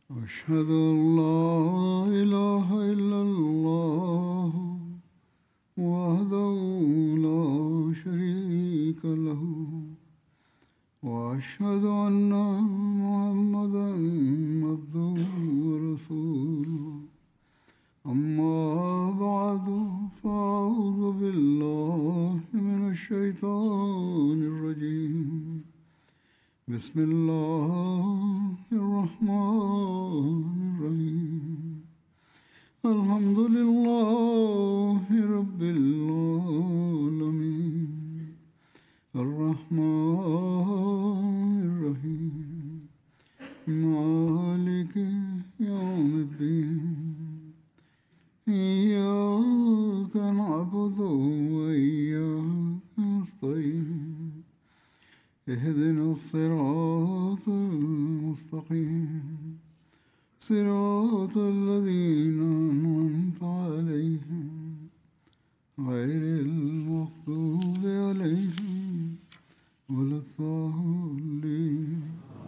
أشهد أن لا إله إلا الله وحده لا شريك له وأشهد أن محمدا عبده ورسوله أما بعد فأعوذ بالله من الشيطان الرجيم بسم الله الرحمن الرحيم الحمد لله رب العالمين الرحمن الرحيم مالك يوم الدين إياك نعبد وإياك نستعين اهدنا الصراط المستقيم صراط الذين أنعمت عليهم غير المغضوب عليهم ولا الضالين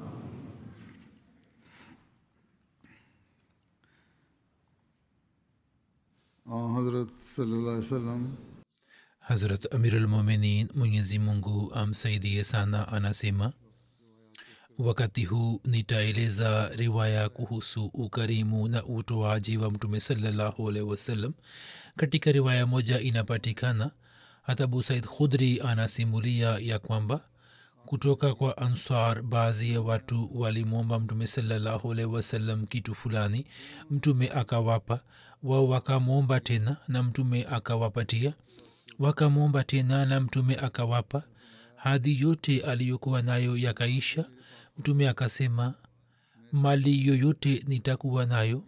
حضرت صلی اللہ علیہ وسلم hazrat amirulmuminin mwenyezi mungu amsaidie sana anasema wakati huu nitaeleza riwaya kuhusu ukarimu na utoaji wa mtume salallahu alaihi wasallam katika riwaya moja inapatikana hata abu said khudri anasimulia ya kwamba kutoka kwa ansar baadhi ya watu walimwomba mtume salallahu alaihi wasallam kitu fulani mtume akawapa wao wakamwomba tena na mtume akawapatia wakamwomba tena na mtume akawapa hadhi yote aliyokuwa nayo yakaisha mtume akasema mali yoyote nitakuwa nayo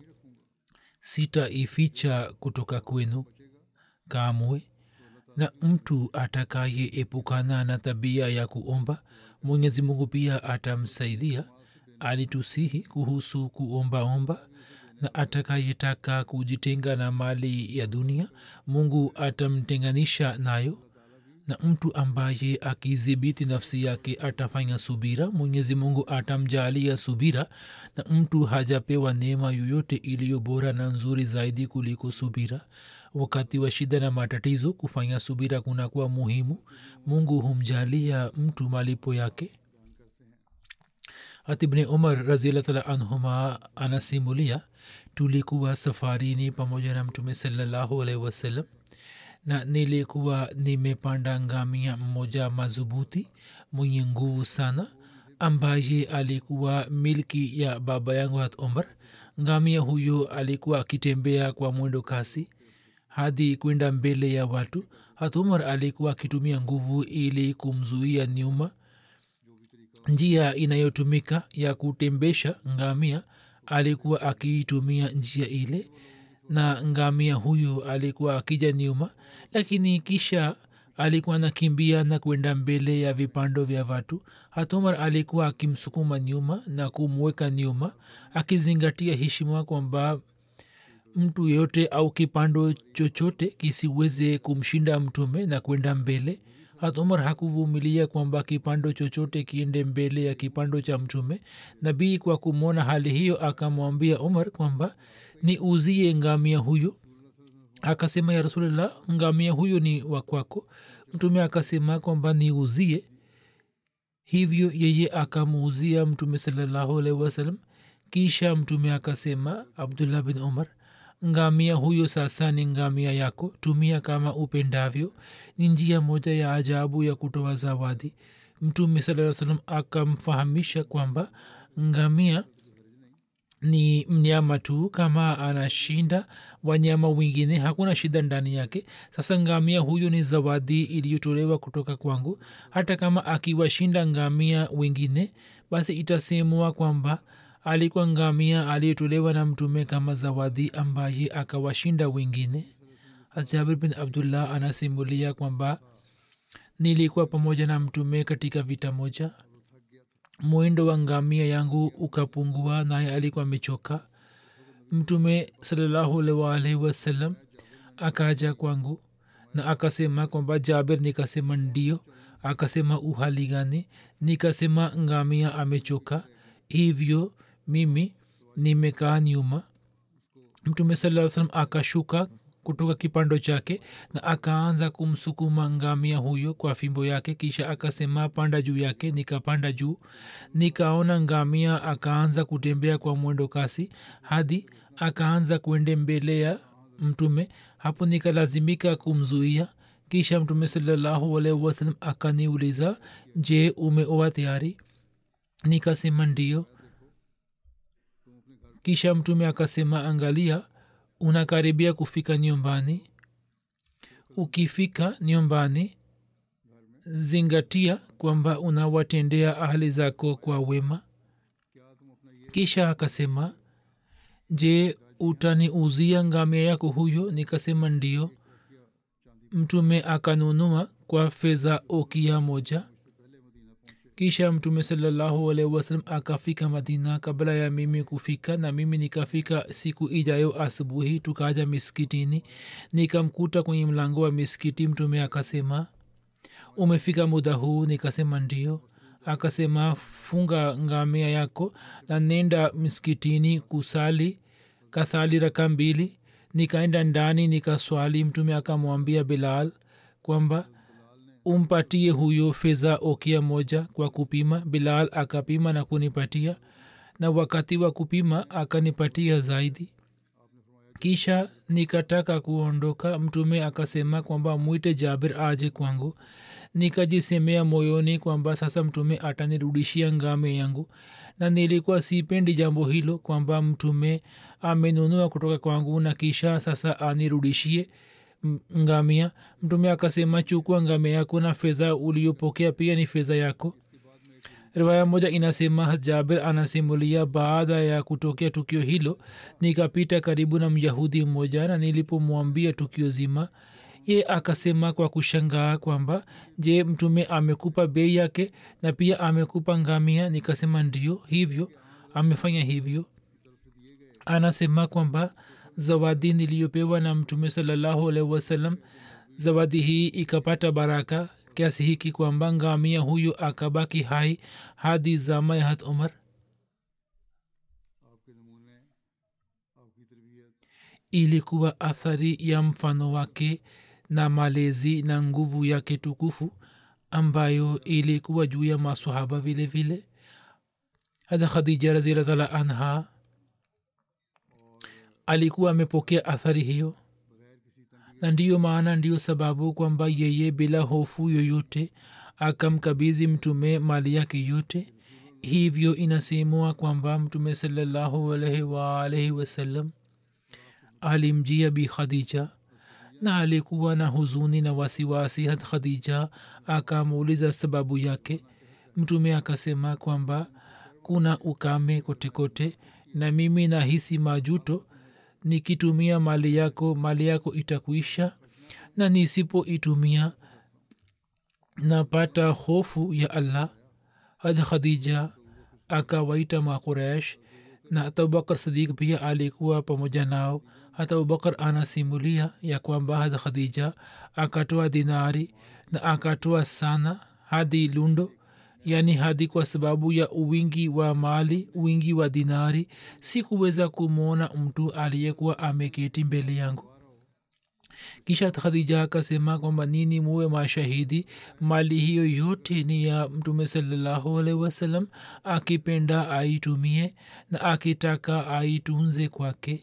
sitaificha kutoka kwenu kamwe na mtu atakayeepukana na tabia ya kuomba mwenyezi mungu pia atamsaidia alitusihi kuhusu kuombaomba na atakayetaka kujitenga na mali ya dunia mungu atamtenganisha nayo na mtu ambaye akidhibiti nafsi yake atafanya subira mwenyezi mungu atamjaalia subira na mtu hajapewa neema yoyote iliyo bora na nzuri zaidi kuliko subira wakati wa shida na matatizo kufanya subira kunakuwa muhimu mungu humjalia mtu malipo yake hatibni umar raziallah anhuma anasimulia tulikuwa safarini pamoja na mtume salallahu alaihi wasallam na nilikuwa nimepanda ngamia mmoja madhubuti mwenye nguvu sana ambaye alikuwa milki ya baba yangu hat umar ngamia huyo alikuwa akitembea kwa mwendo kasi hadi kwenda mbele ya watu hat umar alikuwa akitumia nguvu ili kumzuia nyuma njia inayotumika ya kutembesha ngamia alikuwa akiitumia njia ile na ngamia huyo alikuwa akija nyuma lakini kisha alikuwa anakimbia na kwenda mbele ya vipando vya watu hatumar alikuwa akimsukuma nyuma na kumweka nyuma akizingatia heshima kwamba mtu yeyote au kipando chochote kisiweze kumshinda mtume na kwenda mbele hat umar hakuvumilia kwamba kipando chochote kiende mbele ya kipando cha mtume nabii kwa kumwona hali hiyo akamwambia umar kwamba ni uzie ngamia huyo akasema ya rasulllah ngamia huyo ni wakwako mtume akasema kwamba niuzie hivyo yeye akamuuzia mtume salallahu alaihi wasallam kisha mtume akasema abdullah bin umar ngamia huyo sasa ni ngamia yako tumia kama upendavyo ni njia moja ya ajabu ya kutoa zawadi mtume saa salam akamfahamisha kwamba ngamia ni mnyama tu kama anashinda wanyama wengine hakuna shida ndani yake sasa ngamia huyo ni zawadi iliyotolewa kutoka kwangu hata kama akiwashinda ngamia wengine basi itasemwa kwamba alikuwa ngamia aliyetolewa na mtume kama zawadi ambaye akawashinda wengine jabir bin abdullah anasimulia kwamba nilikuwa pamoja na mtume katika vita moja mwendo wa ngamia yangu ukapungua naye alikuwa amechoka mtume salllahualwalhi wasallam akaja kwangu na akasema kwamba jaber nikasema ndio akasema uhali gani nikasema ngamia amechoka hivyo mimi nimekaa nyuma mtume saa salam akashuka kutoka kipando chake na akaanza kumsukuma ngamia huyo kwa fimbo yake kisha akasema panda juu yake nikapanda juu nikaona ngamia akaanza kutembea kwa mwendo kasi hadi akaanza kwende mbele ya mtume hapo nikalazimika kumzuia kisha mtume salallahu alaihi wasalam akaniuliza je umeoa tayari nikasema ndio kisha mtume akasema angalia unakaribia kufika nyumbani ukifika nyumbani zingatia kwamba unawatendea ahli zako kwa wema kisha akasema je utaniuzia ngamia yako huyo nikasema ndio mtume akanunua kwa fedha okia moja kisha mtume salallahu alaihi wasalam akafika madina kabla ya mimi kufika na mimi nikafika siku ijayo asubuhi tukaja miskitini nikamkuta kwenye mlango wa miskiti mtume akasema umefika muda huu nikasema ndio akasema funga ngamia yako na nenda msikitini kusali kasali raka mbili nikaenda ndani nikaswali mtume akamwambia bilal kwamba umpatie huyo fedha okia moja kwa kupima bilal akapima na kunipatia na wakati wa kupima akanipatia zaidi kisha nikataka kuondoka mtume akasema kwamba mwite jabir aje kwangu nikajisemea moyoni kwamba sasa mtume atanirudishia ngame yangu na nilikuwa sipendi jambo hilo kwamba mtume amenunua kutoka kwangu na kisha sasa anirudishie ngamia mtume akasema chukua ngamia yako na fedha uliyopokea pia ni fedha yako riwaya moja inasema jabir anasimulia baada ya kutokea tukio hilo nikapita karibu na myahudi mmoja na nilipomwambia tukio zima ye akasema kwa kushangaa kwamba je mtume amekupa bei yake na pia amekupa ngamia nikasema ndio hivyo amefanya hivyo anasema kwamba zawadi niliyopewa na mtume salallahu alaihi wasallam zawadi hii ikapata baraka kiasi hiki kwamba ngamia huyo akabaki hai hadi zama ya hat umar ilikuwa athari ya mfano wake na malezi na nguvu yake tukufu ambayo ilikuwa juu ya masahaba vile vile hata khadija raziallah anha alikuwa amepokea athari hiyo na ndiyo maana ndiyo sababu kwamba yeye bila hofu yoyote akamkabizi mtume mali yake yote hivyo inasemwa kwamba mtume salallahu alaihi waalaihi wasallam alimjia bi khadija na alikuwa na huzuni na wasiwasi had khadija akamuuliza sababu yake mtume akasema kwamba kuna ukame kotekote na mimi nahisi majuto nikitumia mali yako mali yako itakuisha na nisipoitumia napata hofu ya allah had khadija akawaita makuresh na hata abubakar sadiq pia alikuwa pamoja nao hata abubakar anasimulia ya kwamba had khadija akatoa dinari na akatoa sana hadi lundo yaani hadi kwa sababu ya uwingi wa mali wingi wa dinari sikuweza kumwona mtu aliyekuwa ameketi mbele yangu kisha khadija akasema kwamba nini muwe mashahidi mali hiyo yote ni ya mtume salallahu alaihi wasallam akipenda aitumie na akitaka aitunze kwake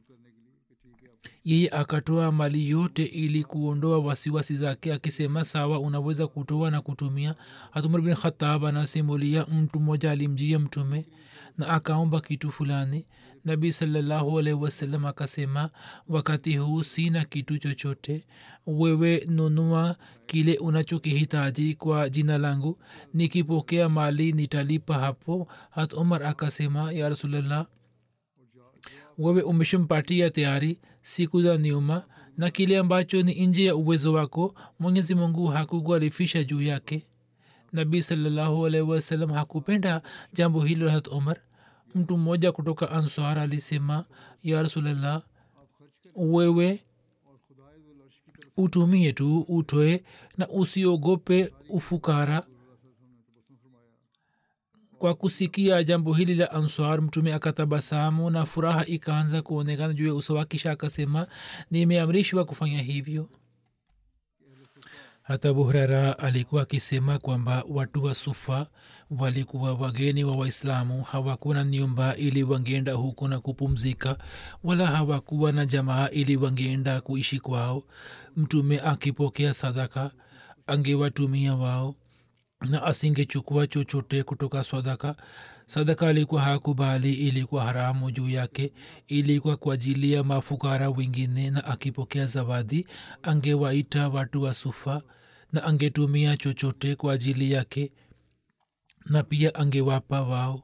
yeye akatoa mali yote ili kuondoa wasiwasi zake akisema sawa unaweza kutoa na kutumia hatumar bin khatab anasimulia mtu mmoja alimjia mtume na akaomba kitu fulani nabii salallahu alaihi wasallam akasema wakati huu sina kitu chochote wewe nunua kile unachokihitaji kwa jina langu nikipokea mali nitalipa hapo hat umar akasema ya rasulllah wewe umeshampatia tayari siku za nyuma na kile ambacho ni nje ya uwezo wako mwenyezi mungu hakukuarifisha juu yake nabii salallahu alaihi wasallam hakupenda jambo hilo hat umar mtu mmoja kutoka answar alisema ya rasulllah wewe utumie tu utoe na usiogope ufukara kwa kusikia jambo hili la answar mtume akatabasamu na furaha ikaanza kuonekana juu ya uso wake kisha akasema nimeamrishwa kufanya hivyo hata buhrera alikuwa akisema kwamba watu wa sufa walikuwa wageni wa waislamu hawakuwa na nyumba ili wangeenda huko na kupumzika wala hawakuwa na jamaa ili wangeenda kuishi kwao mtume akipokea sadaka angewatumia wao na asingechukua chochote kutoka sadaka sadaka alikuwa hakubali ilikuwa haramu juu yake ilikuwa kwa ajili ya mafukara wengine na akipokea zawadi angewaita watu wa sufa na angetumia chochote kwa ajili yake na pia angewapa wao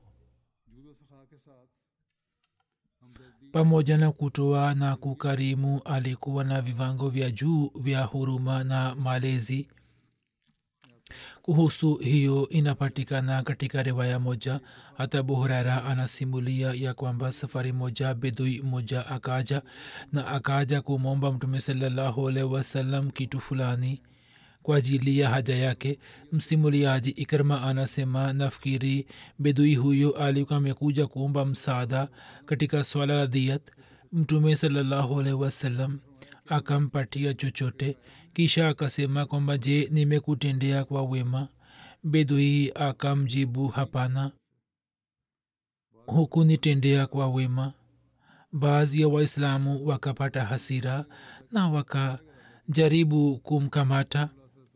pamoja na kutoa na kukarimu alikuwa na viwango vya juu vya huruma na malezi kuhusu hiyo inapatikana katika riwaya moja hata buhurera anasimulia ya kwamba safari moja bedui moja akaja na akaja kumwomba mtume salallahu alaihi wasallam kitu fulani kwa ajili ya haja yake msimuliaji ikrma anasema nafikiri bedui huyo alikuwa amekuja kuomba msaada katika swala la diyat mtume salallahu alaihi wasallam akampatia chochote kisha akasema kwamba je nimekutendea kwa wema bedui akamjibu hapana hukunitendea kwa wema baadhi ya waislamu wakapata hasira na wakajaribu kumkamata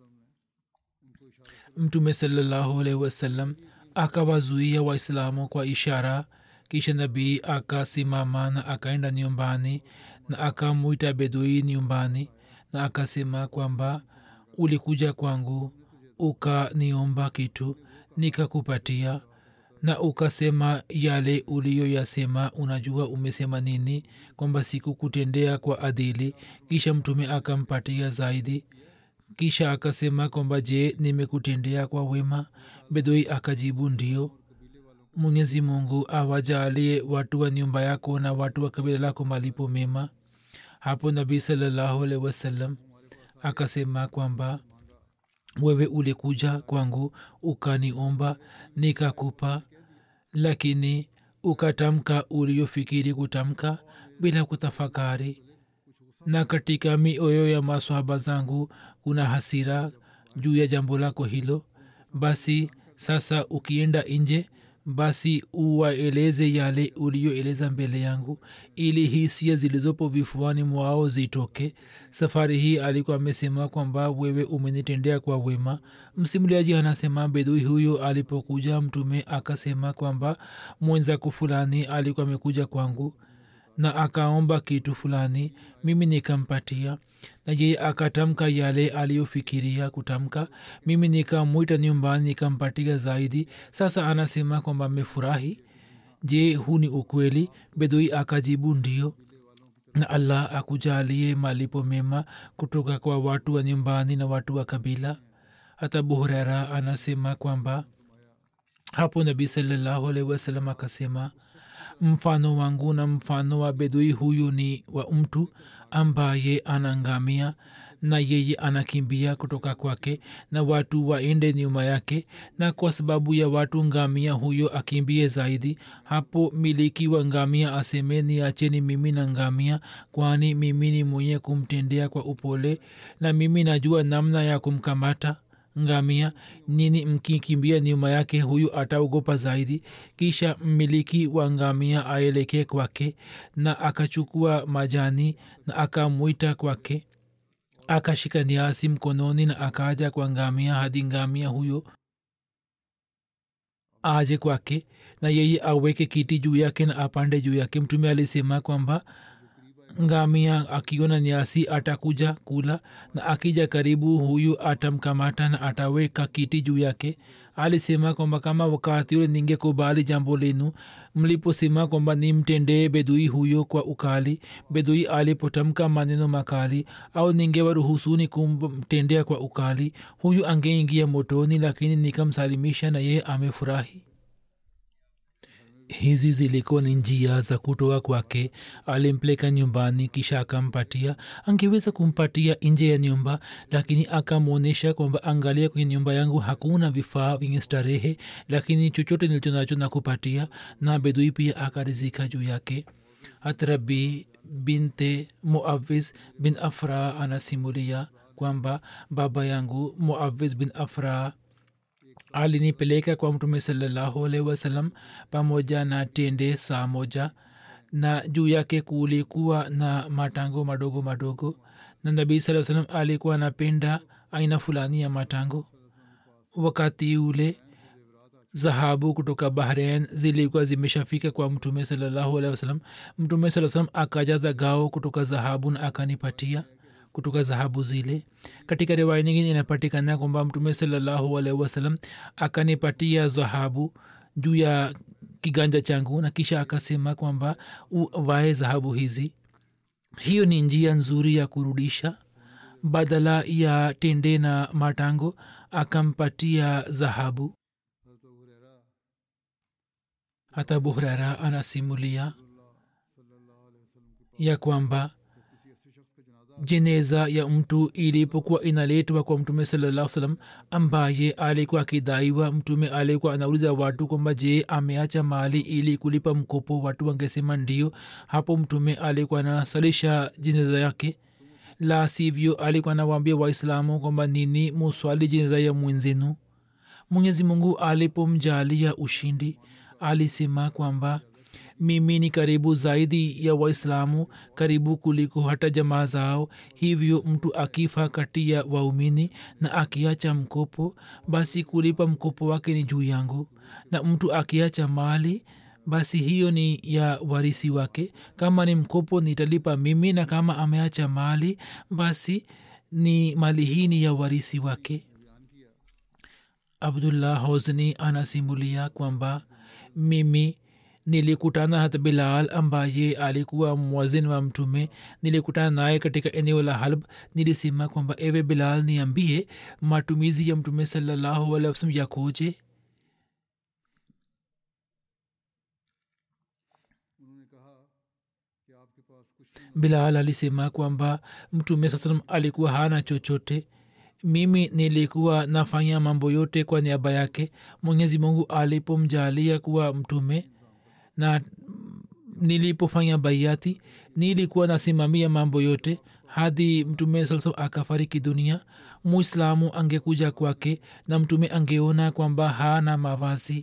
mtume salallahu alaihi wasallam akawazuia waislamu kwa ishara kisha nabii akasimama na akaenda nyumbani na akamwita bedui nyumbani na akasema kwamba ulikuja kwangu ukaniomba kitu nikakupatia na ukasema yale uliyoyasema unajua umesema nini kwamba sikukutendea kwa adili kisha mtume akampatia zaidi kisha akasema kwamba je nimekutendea kwa wema bedoi akajibu ndio mwenyezi mungu awajalie watu wa nyumba yako na watu wa kabila lako malipo mema hapo nabii salallahu alaihi wasallam akasema kwamba wewe ulikuja kwangu ukaniomba nikakupa lakini ukatamka uliofikiri kutamka bila kutafakari na katika mioyo ya maswahaba zangu kuna hasira juu ya jambo lako hilo basi sasa ukienda nje basi uwaeleze yale uliyoeleza mbele yangu ili hisia zilizopo vifuani mwao zitoke safari hii alikuwa amesema kwamba wewe umenitendea kwa wema msimuliaji anasema bedui huyo alipokuja mtume akasema kwamba mwenzako fulani alikuwa amekuja kwangu na akaomba kitu fulani mimi nikampatia na yeye akatamka yale aliyofikiria kutamka mimi nikamwita nyumbani nikampatia zaidi sasa anasema kwamba amefurahi je huu ni ukweli bedui akajibu ndio na allah akujalie malipo mema kutoka kwa watu wa nyumbani na watu wa kabila hata buhurera anasema kwamba hapo nabii salallahu alaihi wasallam akasema mfano wangu na mfano wa bedui huyu ni wa mtu ambaye anangamia na yeye anakimbia kutoka kwake na watu waende nyuma yake na kwa sababu ya watu ngamia huyo akimbie zaidi hapo miliki wa ngamia asemeni acheni mimi na ngamia kwani mimi ni mwenye kumtendea kwa upole na mimi najua namna ya kumkamata ngamia nini mkikimbia nyuma yake huyu ataogopa zaidi kisha mmiliki wa ngamia aelekee kwake na akachukua majani na akamwita kwake akashika niasi mkononi na akaja kwa ngamia hadi ngamia huyo aje kwake na yeye aweke kiti juu yake na apande juu yake mtume alisema kwamba ngamia akiona nyasi atakuja kula na akija karibu huyu atamkamata na ataweka kiti juu yake alisema kwamba kama wakati ule ningekubali jambo lenu mliposema kwamba nimtendee bedui huyo kwa ukali bedui alipotamka maneno makali au ningewaruhusuni kumtendea kwa ukali huyu angeingia motoni lakini nikamsalimisha na yeye amefurahi hizi zilikuwa ni njia za kutoa kwake alimpeleka nyumbani kisha akampatia angeweza kumpatia nje ya nyumba lakini akamwonyesha kwamba angalia kwenye nyumba yangu hakuna vifaa vyenye starehe lakini chochote nilicho nacho na kupatia na bedui pia akarizika juu yake hatrabi binte muawiz bin afra anasimulia kwamba baba yangu muawiz bin afra alinipeleka kwa mtume salallahu alaihi wasallam pamoja na tende saa moja na juu yake kulikuwa na matango madogo madogo na nabii saa salam alikuwa anapenda aina fulani ya matango wakati ule dhahabu kutoka bahrain zilikuwa zimeshafika kwa mtume salallahu alehi wasalam mtume saa salam akajaza gao kutoka dhahabu na akanipatia kutoka dhahabu zile katika riwaya nyingine inapatikana kwamba mtume salallahu alaihi wasalam akanipatia dhahabu juu ya kiganja changu na kisha akasema kwamba uvae dhahabu hizi hiyo ni njia nzuri ya kurudisha badala ya tende na matango akampatia dhahabu hata abu hurera anasimulia ya kwamba jeneza ya mtu ilipokuwa inaletwa kwa mtume salaa salam ambaye alikuwa akidaiwa mtume alikuwa anauliza watu kwamba je ameacha mali ili kulipa mkopo watu wangesema ndio hapo mtume alikuwa anasalisha jeneza yake la sivyo alikuwa anawaambia waislamu kwamba nini muswali jeneza ya mwenzenu mwenyezi mungu alipomjalia ushindi alisema kwamba mimi ni karibu zaidi ya waislamu karibu kuliko hata jamaa zao hivyo mtu akifa kati ya waumini na akiacha mkopo basi kulipa mkopo wake ni juu yangu na mtu akiacha mali basi hiyo ni ya warisi wake kama ni mkopo nitalipa mimi na kama ameacha mali basi ni mali hii ni ya warisi wake abdullah hozni anasimulia kwamba mimi nilikutana hata bilal ambaye alikuwa mwazin wa mtume nilikutana naye katika eneo la halb nilisema kwamba ewe bilal niambie matumizi ya mtume salallahu alih wasalam yakoje bilal alisema kwamba mtume saa salam alikuwa hana chochote mimi nilikuwa nafanya mambo yote kwa niaba yake mwenyezi mungu alipomjalia kuwa mtume na nilipofanya baiati nilikuwa nasimamia mambo yote hadi mtume saa salam akafariki dunia muislamu angekuja kwake na mtume angeona kwamba hana mavazi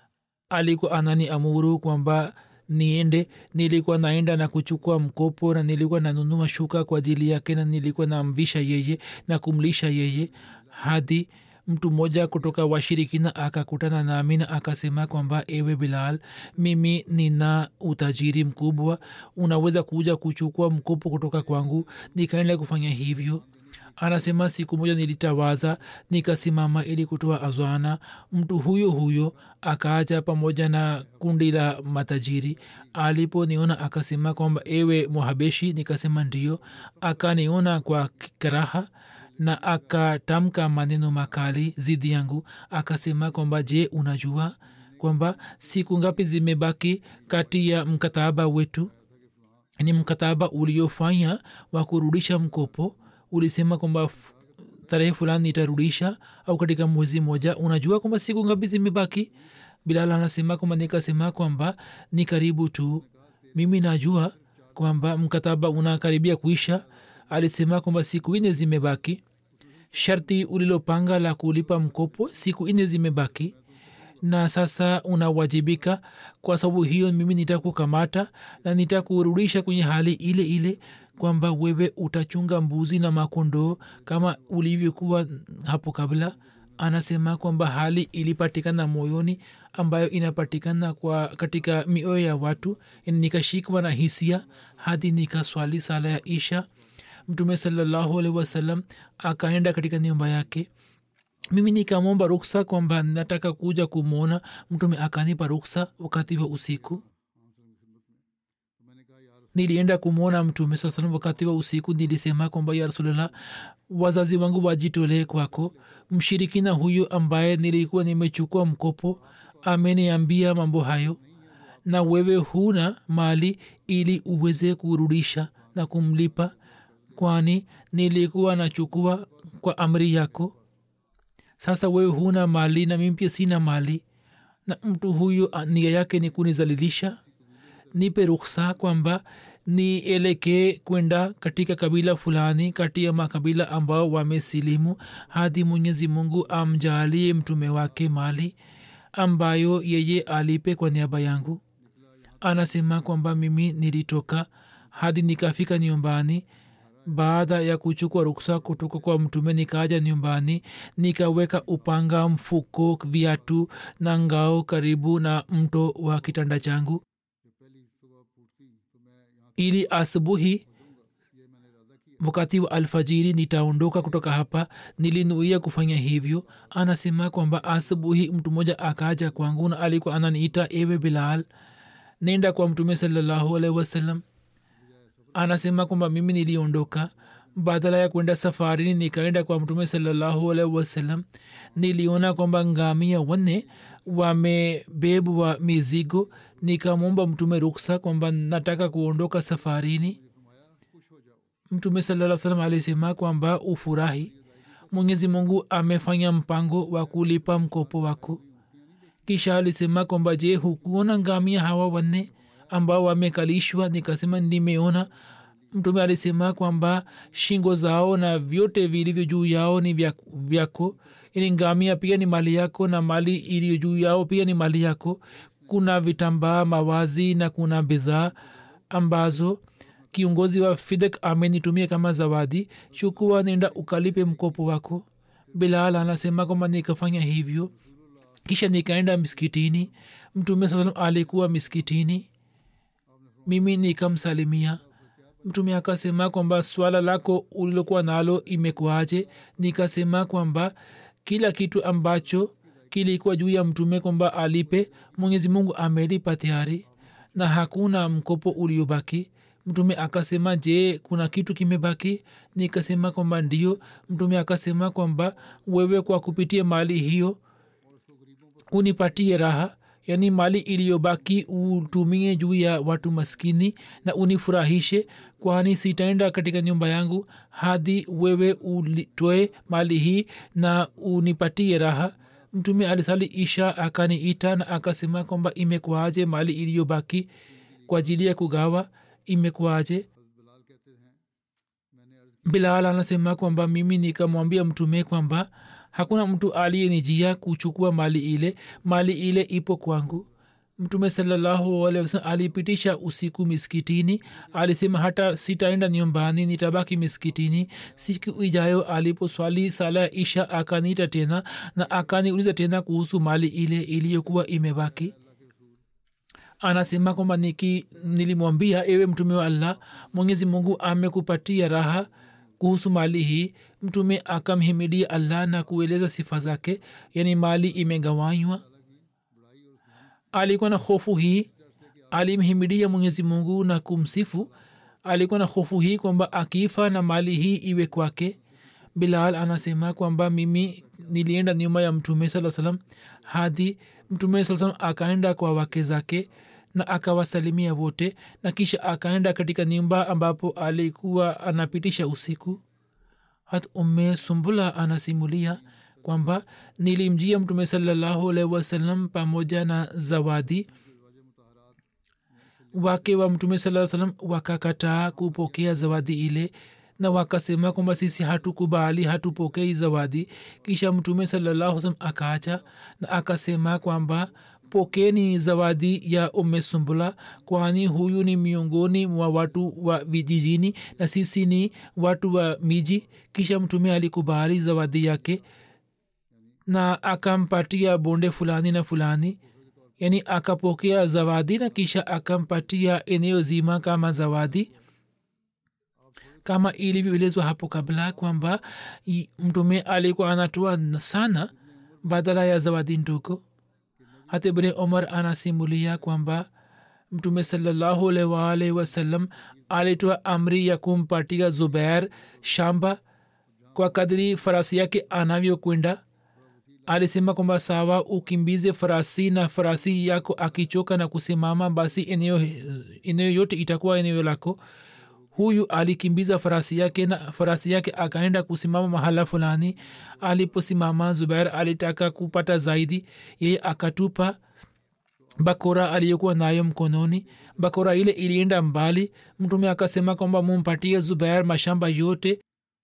alikuwa anani amuru kwamba niende nilikuwa naenda na kuchukua mkopo na nilikuwa nanunua shuka kwa ajili yake na nilikuwa namvisha yeye na kumlisha yeye hadi mtu mmoja kutoka washirikina akakutana nami na akasema kwamba ewe bilal mimi nina utajiri mkubwa unaweza kuja kuchukua mkopo kutoka kwangu nikaenda kufanya hivyo anasema siku moja nilitawaza nikasimama ili kutoa azwana mtu huyo huyo akaaja pamoja na kundi la matajiri aliponiona akasema kwamba ewe muhabeshi nikasema ndio akaniona kwa karaha na akatamka maneno makali zidi yangu akasema kwamba je unajua kwamba siku ngapi zimebaki kati ya mkataba wetu ni mkataba uliofanya wa kurudisha mkopo ulisema kwamba tarehe fulani itarudisha au katika mwezi moja unajua kwamba siku ngapi zimebaki bilal anasema kwamba nikasema kwamba ni karibu tu mimi najua kwamba mkataba unakaribia kuisha alisema kwamba siku nne zimebaki sharti ulilopanga la kulipa mkopo siku nne zimebaki na sasa unawajibika kwa sababu hiyo mimi nitakukamata na nitakurudisha kwenye hali ile ile kwamba wewe utachunga mbuzi na makondoo kama ulivyokuwa hapo kabla anasema kwamba hali ilipatikana moyoni ambayo inapatikana kwa katika mioyo ya watu nikashikwa na hisia hadi nikaswali sala ya isha mtume salallahu alaihi wasallam akaenda katika nyumba yake mimi nikamwomba ruksa kwamba nataka kuja kumwona mtume akanipa ruksa wakati wa usiku nilienda kumwona mtume saa salam wakati wa usiku nilisema kwamba ya rasulllah wazazi wangu wajitolee kwako mshirikina huyo ambaye nilikuwa nimechukua mkopo ameniambia mambo hayo na wewe huna mali ili uweze kurudisha na kumlipa kwani nilikuwa nachukua kwa amri yako sasa wewe huna mali na mimi pia sina mali na mtu huyu nia yake ni kunizalilisha nipe ruksa kwamba nielekee kwenda katika kabila fulani kati ya makabila ambao wamesilimu hadi mwenyezi mungu amjalie mtume wake mali ambayo yeye alipe kwa niaba yangu anasema kwamba mimi nilitoka hadi nikafika nyumbani baada ya kuchukua ruksa kutoka kwa mtume nikaja nyumbani nikaweka upanga mfuko viatu na ngao karibu na mto wa kitanda changu ili asubuhi wakati wa alfajiri nitaondoka kutoka hapa nilinuia kufanya hivyo anasema kwamba asubuhi mtu mmoja akaja kwangu na alikuwa ananiita ewe bilal nenda kwa mtume salallahu alaihi wasallam anasema kwamba mimi niliondoka badala ya kwenda safarini nikaenda kwa mtume salallahu alaihi wasallam niliona kwamba ngamia wanne wamebebwa mizigo nikamwomba mtume ruksa kwamba nataka kuondoka safarini mtume salaa salam alisema kwamba ufurahi mwenyezi mungu amefanya mpango wa kulipa mkopo wako kisha alisema kwamba je hukuona ngamia hawa wanne ambao wamekalishwa nikasema nimeona mtume alisema kwamba shingo zao na vyote vilivyo juu yao ni vyako ili ngamia pia ni mali yako na mali iliyo juu yao pia ni mali yako kuna vitambaa mawazi na kuna bidhaa ambazo kiongozi wa fidek amenitumia kama zawadi chukua nenda ukalipe mkopo wako bilal anasema kwamba nikafanya hivyo kisha nikaenda miskitini mtume saa salam alikuwa miskitini mimi nikamsalimia mtume akasema kwamba swala lako ulilokuwa nalo imekuaje nikasema kwamba kila kitu ambacho kilikuwa juu ya mtume kwamba alipe mwenyezi mungu amelipa tayari na hakuna mkopo uliobaki mtume akasema je kuna kitu kimebaki nikasema kwamba ndio mtume akasema kwamba wewe kwa kupitia mali hiyo unipatie raha yaani mali iliyobaki utumie juu ya watu maskini na unifurahishe kwani sitaenda katika nyumba yangu hadi wewe ulitoe mali hii na unipatie raha mtume alisali isha akaniita na akasema kwamba imekuaje mali iliyobaki kwa ajili ya kugawa imekuaje bilal anasema kwamba mimi nikamwambia mtume kwamba hakuna mtu aliyenijia kuchukua mali ile mali ile ipo kwangu mtume sallahualwasalam alipitisha usiku miskitini alisema hata sitaenda nyumbani nitabaki miskitini siku ijayo aliposwali sala ya isha akaniita tena na akaniuliza tena kuhusu mali ile iliyokuwa imebaki anasema kwamba niki nilimwambia ewe mtume wa allah mwenyezi mungu amekupatia raha kuhusu mali hii mtume akamhimidia allah na kueleza sifa zake yani mali imegawanywa alikuwa na hofu hii alimhimidia mwenyezi mungu na kumsifu alikuwa na hofu hii kwamba akifa na mali hii iwe kwake bilal anasema kwamba mimi nilienda nyuma ya mtume saa salam hadi mtume saa salam akaenda kwa wake zake na akawasalimia wote na kisha akaenda katika nyumba ambapo alikuwa anapitisha usiku hat umme sumbula anasimulia kwamba nilimjia mtume salallahu alaihi wasallam pamoja na zawadi wake wa mtume saa salam wakakataa kupokea zawadi ile na wakasema kwamba sisi hatukubali hatupokei zawadi kisha mtume salallahu salam akaacha na akasema kwamba pokeni zawadi ya umme sumbula kwani huyu ni miongoni mwa watu wa vijijini na sisi ni watu wa miji kisha mtume alikubali zawadi yake na akampatia bonde fulani na fulani yani akapokea zawadi na kisha akampatia eneo zima kama zawadi kama ilivyoelezwa hapo kabla kwamba mtume alikuwa anatoa sana badala ya zawadi ndogo hata ibne omar anasimulia kwamba mtume salallahu alaihi waalihi wasallam alitoa amri ya kumpatia zubair shamba kwa kadri farasi yake anavyokwenda alisema kwamba sawa ukimbize farasi na farasi yako akichoka na kusimama basi eneo, eneo yote itakuwa eneo lako huyu alikimbiza farasi yake na farasi yake akaenda kusimama mahala fulani aliposimama zubair alitaka kupata zaidi yeye akatupa bakora aliyokuwa nayo mkononi bakora ile ilienda mbali mtume akasema kwamba mumpatie zubair mashamba yote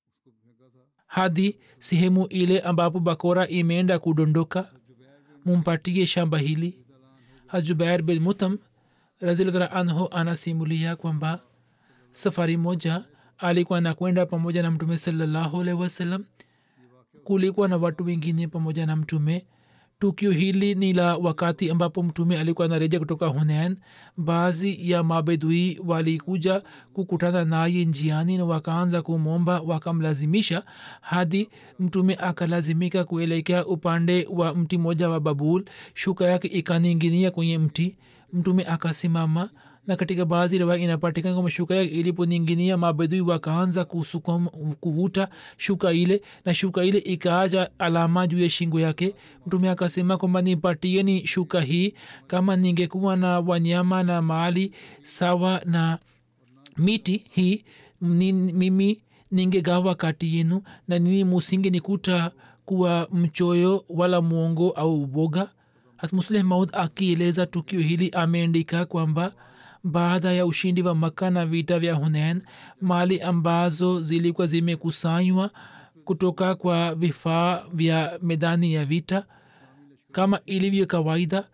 hadi sehemu ile ambapo bakora imeenda kudondoka mumpatie shamba hili hajubair bin mutam razilatala anhu anasimulia kwamba safari moja alikuwa nakwenda pamoja na mtume salallahu alaihi wasallam kulikuwa na watu wengine pamoja na mtume tukio hili ni la wakati ambapo mtume alikuwa anareja kutoka hunain baadhi ya mabedui walikuja kukutana naye njiani na wakaanza kumwomba wakamlazimisha hadi mtume akalazimika kuelekea upande wa mti mmoja wa babul shuka yake ikaninginia kwenye mti mtume akasimama na katika baadhi riwaya inapatikana kwamba shuka yake iliponinginia mabedui wakaanza kusukuma kuvuta shuka ile na shuka ile ikaacha alama juu ya shingo yake mtume akasema kwamba nipatieni shuka hii kama ningekuwa na wanyama na mali sawa na miti hii ni, mimi ningegawa kati yenu na nini musinge nikuta kuwa mchoyo wala mwongo au boga hatmusleh maud akieleza tukio hili ameandika kwamba baada ya ushindi wa makka na vita vya hunain mali ambazo zilikuwa zimekusanywa kutoka kwa vifaa vya medani ya vita kama ilivyo kawaida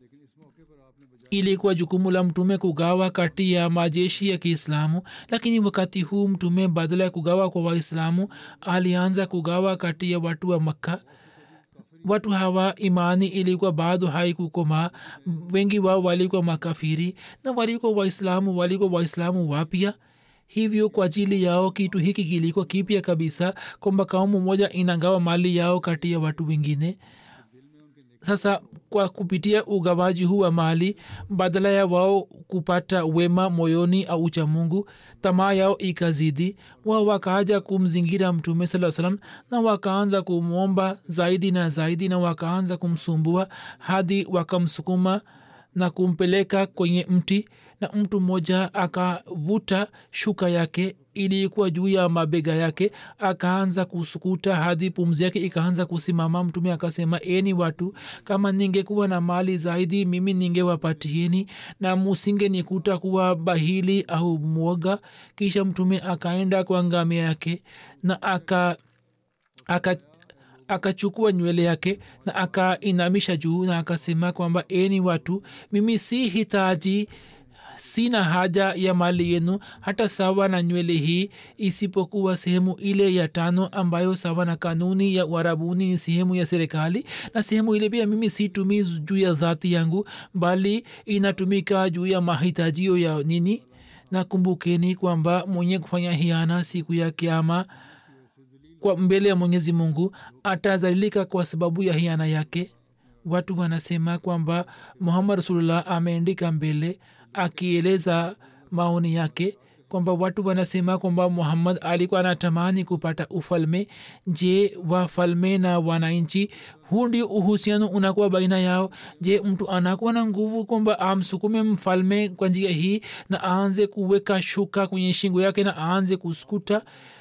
ilikuwa jukumu la mtume kugawa kati ya majeshi ya kiislamu lakini wakati huu mtume badala ya kugawa kwa waislamu alianza kugawa kati ya watu wa makka watu hawa imani ilikuwa bado haikukomaa wengi wao walikuwa makafiri na walikuwa waislamu walikuwa waislamu wapya hivyo kwa ajili yao kitu hiki kilikuwa kipya kabisa kwamba kaumu moja inagawa mali yao kati ya watu wengine sasa kwa kupitia ugawaji huu wa mali badala ya wao kupata wema moyoni au ucha mungu tamaa yao ikazidi wao wakaaja kumzingira mtume saa salam na wakaanza kumwomba zaidi na zaidi na wakaanza kumsumbua hadi wakamsukuma na kumpeleka kwenye mti na mtu mmoja akavuta shuka yake ilikuwa juu ya mabega yake akaanza kusukuta hadi pumzi yake ikaanza kusimama mtume akasema eni watu kama ningekuwa na mali zaidi mimi ningewapatieni na musinge nikuta kuwa bahili au mwoga kisha mtume akaenda kwa ngamia yake na aka aka akachukua nywele yake na akainamisha juu na akasema kwamba eni watu mimi si hitaji sina haja ya mali yenu hata sawa na nywele hii isipokuwa sehemu ile ya tano ambayo sawa na kanuni ya uarabuni ni sehemu ya serikali na sehemu ile pia mimi situmii juu ya dhati yangu bali inatumika juu ya mahitajio ya nini na kumbukeni kwamba mwenye kufanya hiana siku ya kiama kwa mbele ya mwenyezi mungu atazalilika kwa sababu ya hiana yake watu wanasema kwamba muhammad rasulullah ameandika mbele akieleza maoni yake kwamba watu wanasema kwamba muhammad alikuwa anatamani kupata ufalme je wafalme na wananchi huu ndio uhusiano unakuwa baina yao je mtu anakuwa na nguvu kwamba amsukume mfalme kwa njia hii na aanze kuweka shuka kwenye shingo yake na aanze kuskuta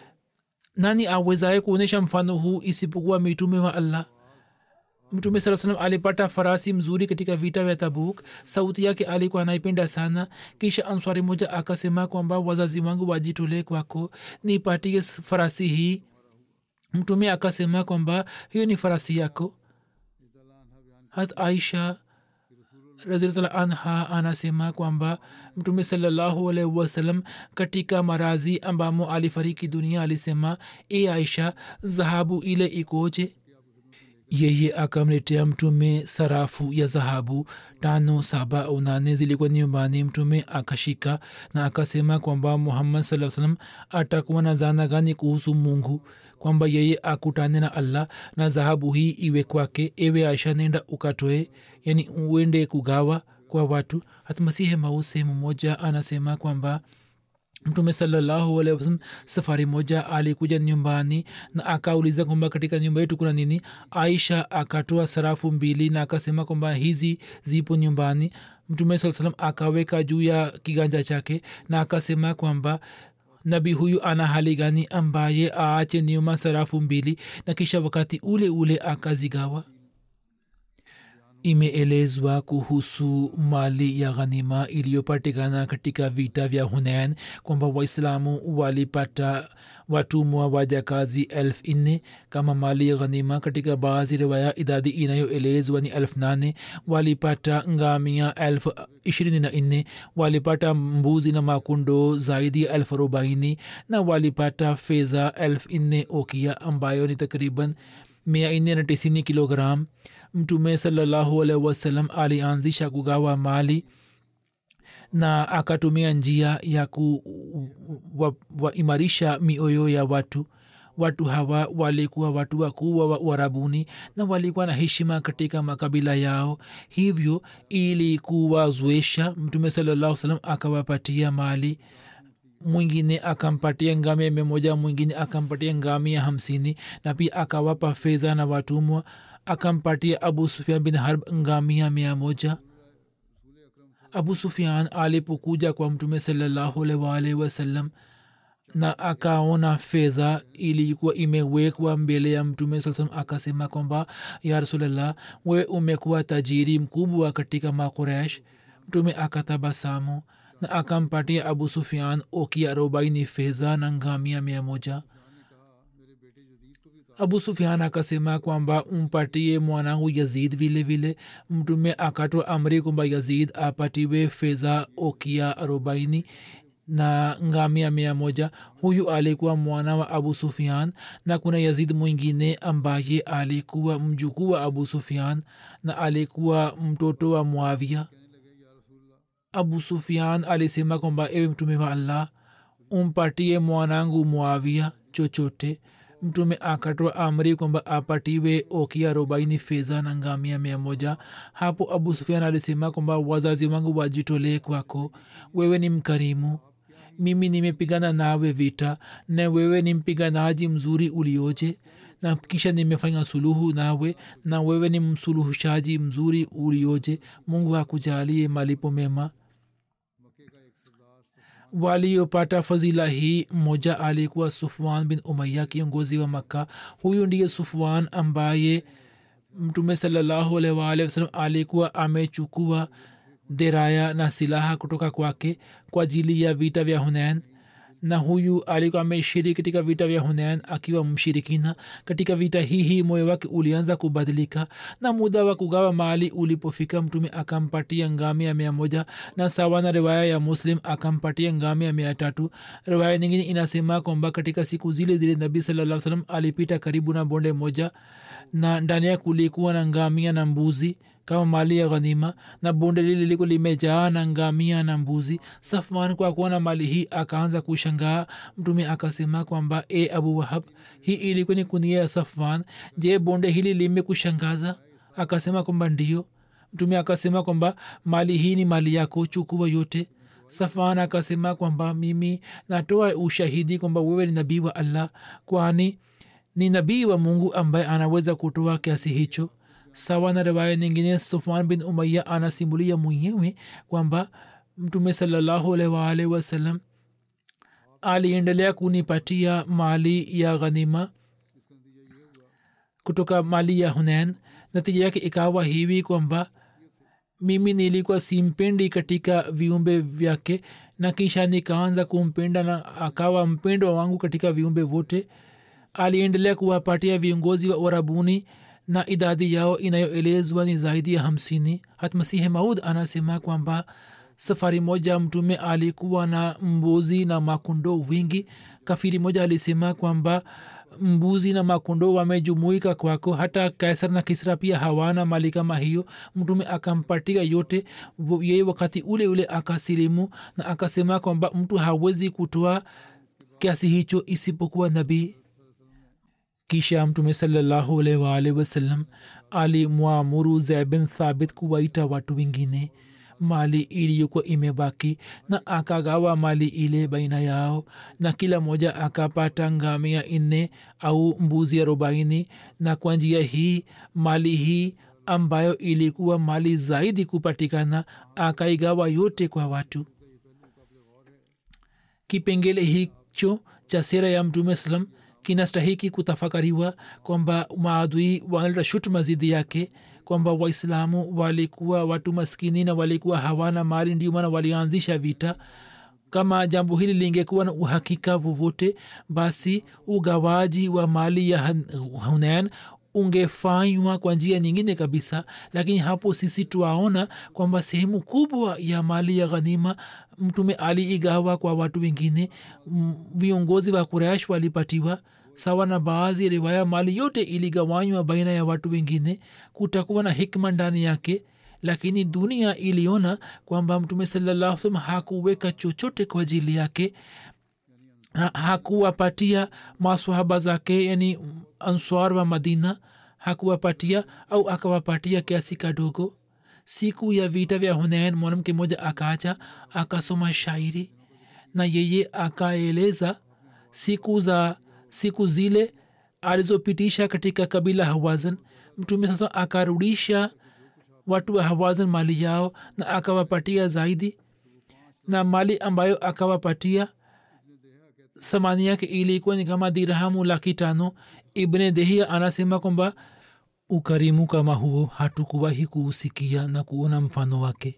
nani awezaye kuonyesha mfano huu isipokuwa mitume wa allah mtume saa salam alipata farasi mzuri katika vita vya tabuk sauti yake alikuwa anaipenda sana kisha answari moja akasema kwamba wazazi wangu wajitolee kwako nipatie farasi hii mtume akasema kwamba hiyo ni farasi yako hat aisha razilatala anha anasema kwamba mtume salallahu alaihi wasallam katika marazi ambamo alifariki dunia alisema e aisha dhahabu ile ikoje yeye akamletea mtume sarafu ya dhahabu tano saba au nane zilikuwa nyumbani mtume akashika na akasema kwamba muhammad saa salam atakuwa na zana gani kuhusu mungu kwamba yeye akutane na allah na dhahabu hii iwe kwake ewe aisha nenda ukatoe yani uende kugawa kwa watu hatmasihe mau sehemu moja anasema kwamba mtume salallahu alaihi wasallam safari moja alikuja nyumbani na akauliza kwamba katika nyumba yetu kuna nini aisha akatoa sarafu mbili na akasema kwamba hizi zipo nyumbani mtume saa salam akaweka juu ya kiganja chake na akasema kwamba nabii huyu ana hali gani ambaye aache nyuma sarafu mbili na kisha wakati ule ule akazigawa imeelezwa kuhusu mali ya ghanima iliyopatikana katika vita vya hunain kwamba waislamu walipata watumwa wajakazi elfu nne kama mali ya ghanima katika baadhi riwaya idadi inayoelezwa ni elfu nane walipata ngamia elfu ishirini na nne walipata mbuzi na makundo zaidi ya elfu arobaini na walipata fedha elfu nne okia ambayo ni takriban mia nne na tisini kilogram mtume salallahu alaihi wasallam alianzisha kugawa mali na akatumia njia ya kuwaimarisha wa, wa mioyo ya watu watu hawa walikuwa watu wakubwa wa uarabuni na walikuwa na heshima katika makabila yao hivyo ili kuwazoesha mtume salallahu salam akawapatia mali mwingine akampatia ngamia mia moja mwingine akampatia ngamia hamsini na pia akawapa fedha na watumwa akampatia abu sufian bin harb ngamia mia moja abu sufian alipokuja kwa mtume salllahualwalhi wasallam na akaona fedha ilikuwa imewekwa mbele ya mtume saa salam akasema kwamba ya rasulllah we umekuwa tajiri mkubwa katika makuresh mtume akatabasamu na akampatia abu sufian okia arobaini fedha na ngamia mia moja abu sufian akasema kwamba umpatie mwanangu yazid vile vile mtume akatoa amri kwamba yazid apatiwe fedha okia arobaini na ngamia mia moja huyu alikuwa mwana wa abu sufian na kuna yazid mwingine ambaye alikuwa mjukuu wa abu sufian na alikuwa mtoto wa mwavia abu sufian alisema kwamba ewe mtume wa allah umpatie mwanangu mwavia chochote mtume akatoa amri kwamba apatiwe okia arobaini fedha na ngamia mia moja hapo abu sufian alisema kwamba wazazi wangu wajitolee kwako wewe ni mkarimu mimi nimepigana nawe vita na wewe ni mpiganaji mzuri ulioje na kisha nimefanya suluhu nawe na wewe ni msuluhishaji mzuri ulioje mungu akujalie malipo mema waliopata fadhila hii mmoja alikuwa sufwan bin umaya kiongozi wa makka huyu ndiye sufwan ambaye mtume salallahu alaihi waalihi wasallam alikuwa amechukua deraya na silaha kutoka kwake kwa ajili ya vita vya hunain na huyu alikuwa ameshiriki katika vita vya hunain akiwa mshirikina katika vita hii hii moyo wake ulianza kubadilika na muda wa kugawa mali ulipofika mtume akampatia ngamia mia moja na sawa na riwaya ya muslim akampatia ngamia mia tatu riwaya nyingine inasema kwamba katika siku zile zile nabii salaa salam alipita karibu na bonde moja na ndani ya kulikuwa na ngamia na mbuzi kama mali ya ghanima na bonde lile lilikuwa limejaa na ngamia na mbuzi safwan kwa kuona mali hii akaanza kushangaa mtume akasema kwamba e abu wahab hii ilikuwa ni kunia ya safwan je bonde hili limekushangaza akasema kwamba ndio mtume akasema kwamba mali hii ni mali yako chukua yote safan akasema kwamba mimi natoa ushahidi kwamba wewe ni nabii wa allah kwani ni nabii wa mungu ambaye anaweza kutoa kiasi hicho sawa na riwaya nyingine sufan bin umaya anasimulia mwenyewe kwamba mtume salallahu alaihi waalihi wasallam aliendelea kunipatia mali ya ghanima kutoka mali ya hunain natija yake ikawa hivi kwamba mimi nilikuwa simpendi katika viumbe vyake na kisha nikaanza kumpenda na akawa mpendo wangu katika viumbe vote aliendelea kuwapatia viongozi wa warabuni na idadi yao inayoelezwa ni zaidi ya hamsini hatmasihi maud anasema kwamba safari moja mtume alikuwa na mbuzi na makundo wingi kafiri moja alisema kwamba mbuzi na makundo wamejumuika kwako hata kaisar na kisra pia hawana mali kama hiyo mtume akampatia yote yeye wakati ule ule akasilimu na akasema kwamba mtu hawezi kutoa kiasi hicho isipokuwa nabii kisha mtume salallahu alaihi waalihi wasallam alimwamuru zaid bin thabit kuwaita watu wengine mali iliyokuwa imebaki na akagawa mali ile baina yao na kila moja akapata ngamia nne au mbuzi arobaini na kwa njia hii mali hii ambayo ilikuwa mali zaidi kupatikana akaigawa yote kwa watu kipengele hicho cha sera ya mtume salam kinastahiki kutafakariwa kwamba maadui wanaleta shutuma zidi yake kwamba waislamu walikuwa watu maskini na walikuwa hawana mali ndio maana walianzisha vita kama jambo hili lingekuwa na uhakika vovote basi ugawaji wa mali ya hunain ungefanywa kwa njia nyingine kabisa lakini hapo sisi twaona kwamba sehemu kubwa ya mali ya ghanima mtume aliigawa kwa watu wengine viongozi wa kuresh walipatiwa sawa na baadhi ya riwaya mali yote iligawanywa baina ya watu wengine kutakuwa na hikma ndani yake lakini dunia iliona kwamba mtume salallah salam hakuweka chochote kwa ajili yake ha, hakuwapatia maswahaba zake yani answar wa madina hakuwapatia au akawapatia kiasi kadogo siku ya vita vya hunain mwanamke mmoja akacha akasoma shairi na yeye akaeleza siku za siku zile alizopitisha katika kabila hawazan mtume sasa akarudisha watu wa hawazan mali yao na akawapatia zaidi na mali ambayo akawapatia thamani yake ilikuwa ni kama dirhamu laki tano ibne dehia anasema kwamba ukarimu kama huo hatukuwahi kuusikia na kuona mfano wake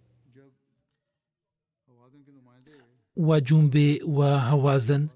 wajumbe wa hawazan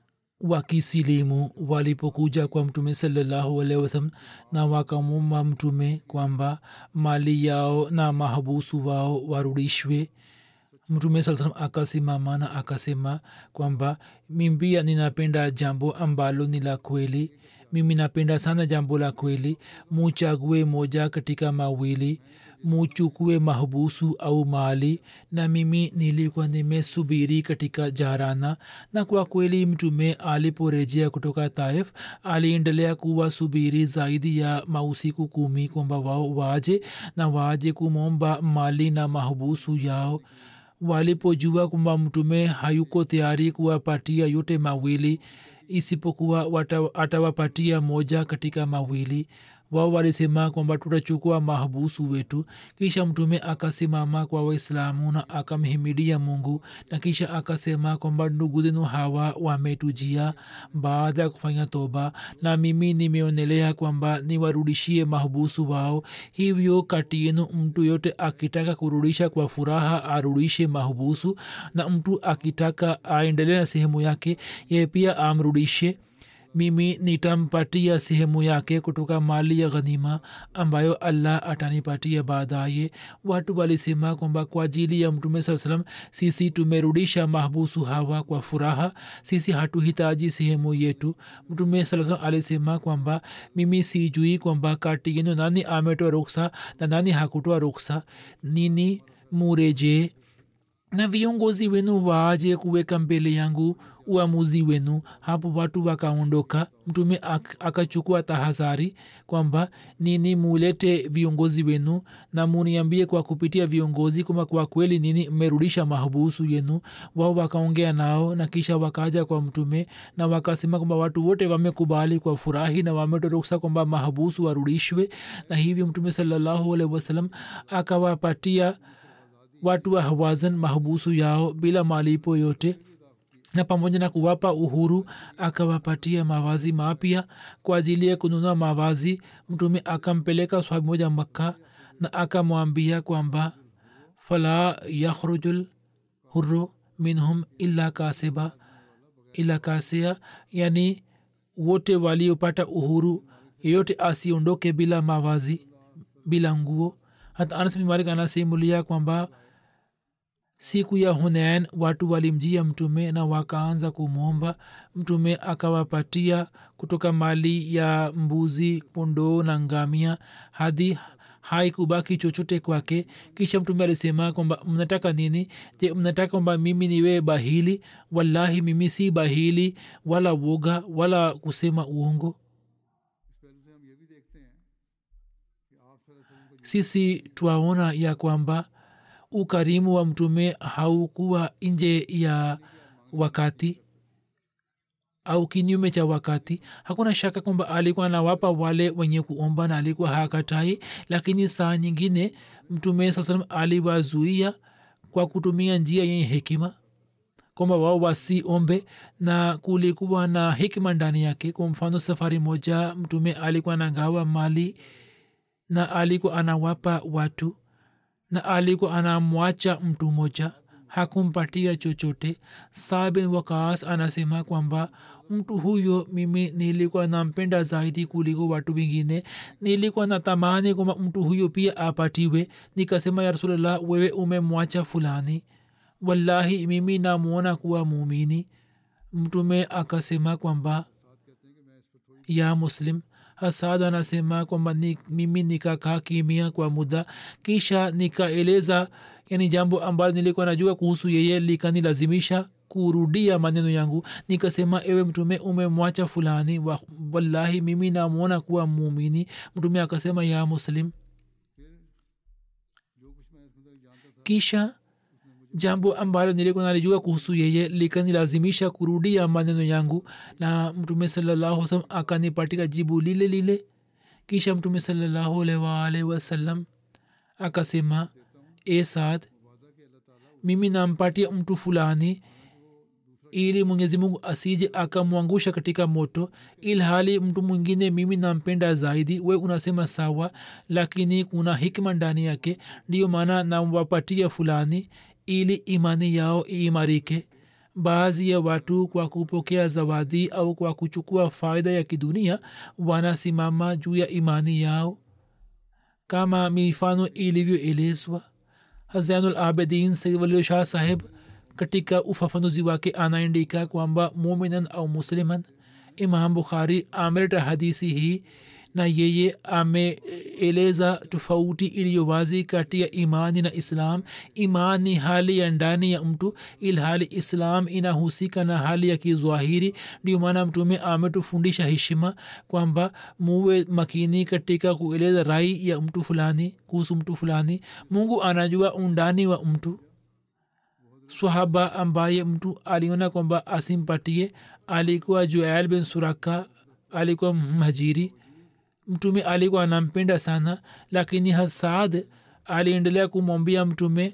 wakisilimu walipokuja kwa mtume salallahu alaihi wasallam na wakamuma mtume kwamba mali yao na mahabusu wao warudishwe mtume saa salam akasimama na akasema kwamba mimbia ninapenda jambo ambalo ni la kweli mimi napenda sana jambo la kweli muchague moja katika mawili muchukue mahbusu au mali na mimi nilikuwa nimesubiri katika jarana na kwa kweli mtume aliporejea kutoka taif aliendelea kuwasubiri zaidi ya mausiku kumi kwamba wao waje na waje kumomba mali na mahbusu yao walipojua kwamba mtume hayuko tayari kuwapatia yote mawili isipokuwa atawapatia moja katika mawili wao walisema kwamba tutachukua mahbusu wetu kisha mtume akasimama kwa waislamu na akamhimidia mungu na kisha akasema kwamba ndugu zenu hawa wametujia baada ya kufanya toba na mimi nimeonelea kwamba niwarudishie mahbusu wao hivyo kati yenu mtu yote akitaka kurudisha kwa furaha arudishe mahbusu na mtu akitaka aendelee na sehemu yake ye pia amrudishe mimi nitampatia sehemu yake kutoka mali ya ghanima ambayo allah atanipatia baadaye watu walisema kwamba kwa ajili ya mtume saa salam sisi tumerudisha mahbusu hawa kwa furaha sisi hatuhitaji sehemu yetu mtume saa salam alisema kwamba mimi sijui kwamba kati yenu nani ametoa ruksa na nani hakutoa ruksa nini murejee na viongozi wenu waaje kuweka mbele yangu uamuzi wenu hapo watu wakaondoka mtume akachukua tahadhari kwamba nini mulete viongozi wenu na muniambie kwa kupitia viongozi kwamba kwa kweli nini mmerudisha mahabusu yenu wao wakaongea nao na kisha wakaja kwa mtume na wakasema kwamba watu wote wamekubali kwa furahi na wametoruksa kwamba mahabusu warudishwe na hivyo mtume salallahu alaihi wasallam akawapatia watu wa hawazan mahabusu yao bila malipo yote na pamoja na kuwapa uhuru akawapatia mavazi mapya kwa ajili ya kununua mavazi mtume akampeleka swabi moja makka na akamwambia kwamba fala yakhrujul hurru minhum illa kasiba illa kasia yani wote waliopata uhuru yeyote asiondoke bila mavazi bila nguo hata anas bin malik anasimulia kwamba siku ya hunain watu walimjia mtume na wakaanza kumwomba mtume akawapatia kutoka mali ya mbuzi kondoo na ngamia hadi haikubaki chochote kwake kisha mtume alisema kwamba mnataka nini je mnataka kwamba mimi niwe bahili wallahi mimi si bahili wala woga wala kusema uongo sisi twaona ya kwamba ukarimu wa mtume haukuwa nje ya wakati au kinyume cha wakati hakuna shaka kwamba alikuwa anawapa wale wenye kuomba na alikuwa hakatai lakini saa nyingine mtume saa salam aliwazuia kwa kutumia njia yenye hekima kwamba wao wasiombe na kulikuwa na hikma ndani yake kwa mfano safari moja mtume alikuwa anagawa mali na alikuwa anawapa watu na alikuwa anamwacha mtu moja hakumpatia chochote sabin wakas anasema kwamba mtu huyo mimi nilikuwa nampenda zaidi kuliko watu wengine nilikuwa natamani kwamba mtu huyo pia apatiwe nikasema ya rasulllah wewe umemwacha fulani wallahi mimi namwona kuwa muumini mtume akasema kwamba ya muslim hasad anasema kwamba ni, mimi nikakaa kimia kwa muda kisha nikaeleza yani jambo ambalo nilikuwa najua kuhusu yeye likanilazimisha kurudia maneno yangu nikasema ewe mtume umemwacha fulani wa, wallahi mimi namwona kuwa muumini mtume akasema ya muslim kisha jambo ambalo nilikuwa nalijua kuhusu yeye likanilazimisha kurudia maneno yangu na mtume salallahu salam akanipatika jibu lile lile kisha mtume salallahu alwalhi wasallam akasema e saad mimi nampatia mtu fulani ili mwenyezi mungu asije akamwangusha katika moto ilhali mtu mwingine mimi nampenda zaidi we unasema sawa lakini kuna hikma ndani yake ndiyo maana nawapatia fulani ili imani yao iimarike baadhi ya watu kwa kupokea zawadi au kwa kuchukua faida ya kidunia wanasimama juu ya imani yao kama mifano ilivyoelezwa hazainul abedin saidwalio shah saheb katika ufafanuzi wake anaandika kwamba muminan au musliman imam bukhari ameleta hadisi hii na yeye ameeleza tofauti iliyo wazi kati ya imani na islam iman ni hali ya ndani ya mtu ilhali islam inahusika na hali ya kizwahiri ndio maana mtume ametufundisha heshima kwamba muwe makini katika kueleza rai ya mtu fulani kuhusu mtu fulani mungu anajua undani wa mtu swahaba ambaye mtu aliona kwamba asimpatie alikuwa juail bin suraka alikuwa mhajiri mtume alikuwa anampenda sana lakini hasaad aliendelea kumwambia mtume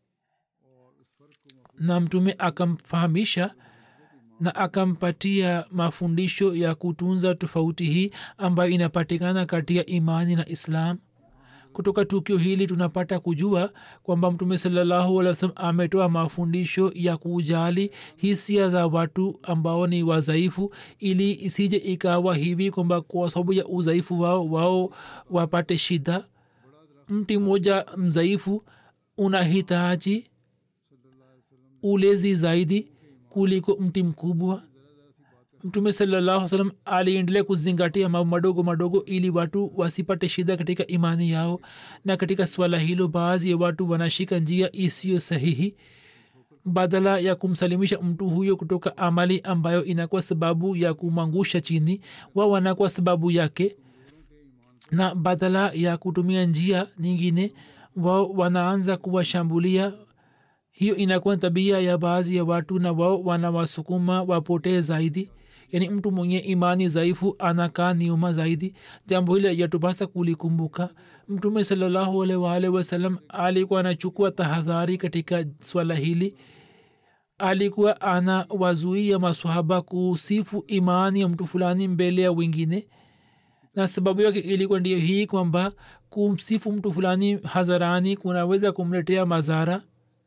na mtume akamfahamisha na akampatia mafundisho ya kutunza tofauti hii ambayo inapatikana kati ya imani na islam kutoka tukio hili tunapata kujua kwamba mtume salallahu alih wasalam ametoa mafundisho ya kujali hisia za watu ambao ni wadhaifu ili isije ikawa hivi kwamba kwa sababu ya udhaifu wao wao wapate shida mti mmoja mdhaifu unahitaji ulezi zaidi kuliko mti mkubwa mtume salallahu salam aliendelea kuzingatia mambo madogo madogo ili watu wasipate shida katika imani yao na katika swala hilo baadhi ya watu wanashika njia isiyo sahihi badala ya kumsalimisha mtu huyo kutoka amali ambayo inakuwa sababu ya kumwangusha chini wa wanakuwa sababu yake na badala ya kutumia njia nyingine wao wanaanza kuwashambulia hiyo inakuwa tabia ya baadhi ya watu na wao wanawasukuma wapotee zaidi yaani mtu mwenye imani dhaifu anakaa nyuma zaidi jambo hili yatupasa kulikumbuka mtume salallahu alaihi waalihi wasallam alikuwa anachukua tahadhari katika swala hili alikuwa ana wazuia maswahaba kusifu imani ya mtu fulani mbele ya wengine na sababu yake ilikuwa ndiyo hii kwamba kumsifu mtu fulani hadharani kunaweza kumletea madhara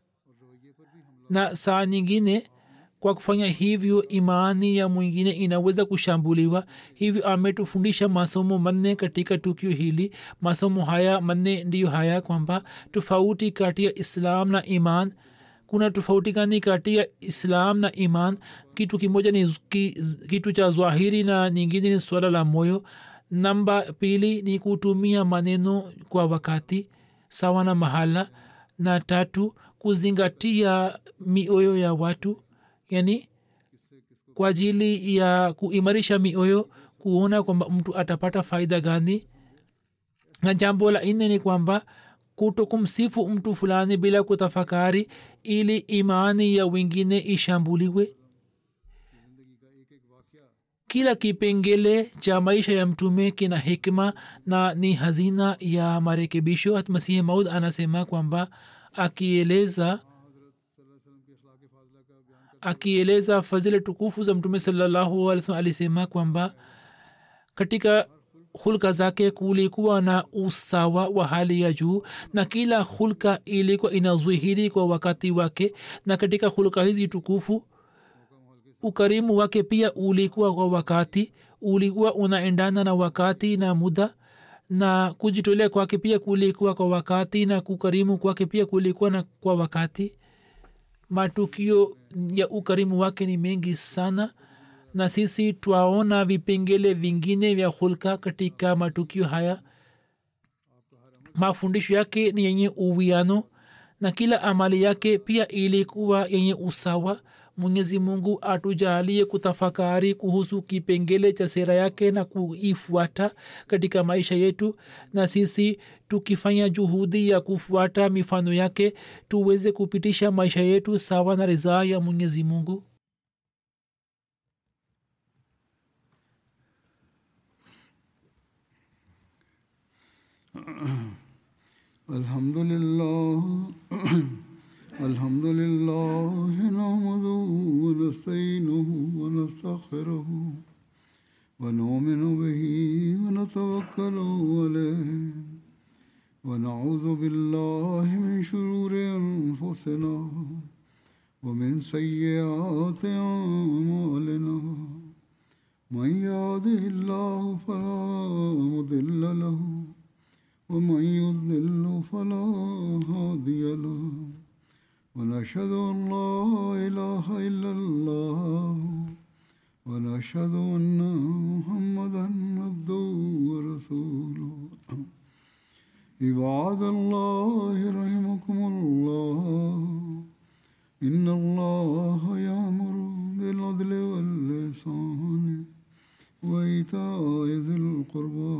na saa nyingine kwa kufanya hivyo imani ya mwingine inaweza kushambuliwa hivyo ametufundisha masomo manne katika tukio hili masomo haya manne ndiyo haya kwamba tofauti kati ya islam na iman kuna tofauti gani kati ya islam na iman kitu kimoja ni ki, kitu cha zwahiri na nyingine ni swala la moyo namba pili ni kutumia maneno kwa wakati sawa na mahala na tatu kuzingatia mioyo ya watu yani kwa ajili ya kuimarisha mioyo kuona kwamba mtu atapata faida gani na jambo la nne ni kwamba kuto kumsifu mtu fulani bila kutafakari ili imani ya wengine ishambuliwe kila kipengele cha maisha ya mtume kina hikma na ni hazina ya marekebisho hat masihi maud anasema kwamba akieleza akieleza fadhili tukufu za mtume salallahu alih wasallam alisema kwamba katika hulka zake kulikuwa na usawa wa hali ya juu na kila hulka ilikuwa inazwihiri kwa wakati wake na katika hulka hizi tukufu ukarimu wake pia ulikuwa kwa wakati ulikuwa unaendana na wakati na muda na kujitolea kwake pia kulikuwa kwa wakati na kukarimu kwake pia kulikuwa na kwa wakati matukio ya ukarimu wake ni mengi sana na sisi twaona vipengele vingine vya hulka katika matukio haya mafundisho yake ni yenye uwiano na kila amali yake pia ilikuwa yenye usawa mwenyezi mungu atujalie kutafakari kuhusu kipengele cha sera yake na kuifuata katika maisha yetu na sisi tukifanya juhudi ya kufuata mifano yake tuweze kupitisha maisha yetu sawa na ridhaa ya mwenyezi mungu الحمد لله الحمد لله نحمده ونستعينه ونستغفره ونؤمن به ونتوكل عليه ونعوذ بالله من شرور انفسنا ومن سيئات اعمالنا من يهده الله فلا مضل له ومن يضلل فلا هادي له ونشهد ان لا اله الا الله ونشهد ان محمدا عبده ورسوله عباد الله رحمكم الله ان الله يامر بالعدل واللسان وايتاء ذي القربى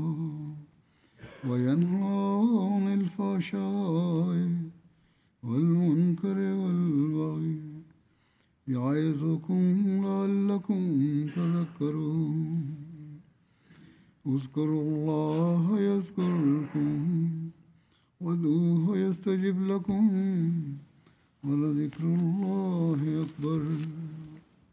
وينهى عن الفحشاء والمنكر والبغي يعظكم لعلكم تذكرون اذكروا الله يذكركم وادعوه يستجب لكم ولذكر الله أكبر